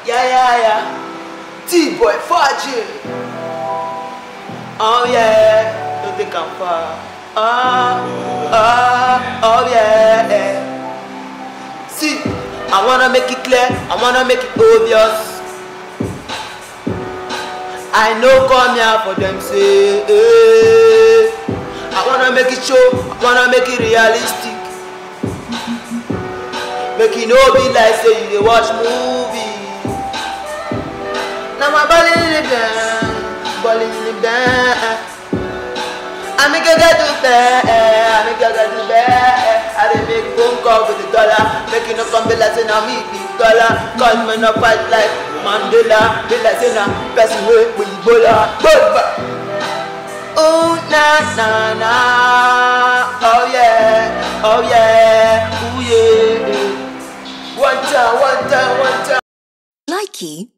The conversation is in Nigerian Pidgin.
Yeah, yeah, yeah. T-boy, Faji. Oh yeah, don't think I'm far. Ah, ah, oh yeah. See, I wanna make it clear, I wanna make it obvious. I know come here for them say, eh. I wanna make it show, I wanna make it realistic. Make it no be like say you dey watch movie. Now my body in the down, body in the down. I make a get to bed, I make a get to bed. I dey make phone call with the dollar, make it no come be like say na me be dollar. Cause me no fight like Mandela, be like say na person wey we Ebola. Boba. Oh na na na, oh yeah, oh yeah, ooh yeah. One time, one time, one time. Likey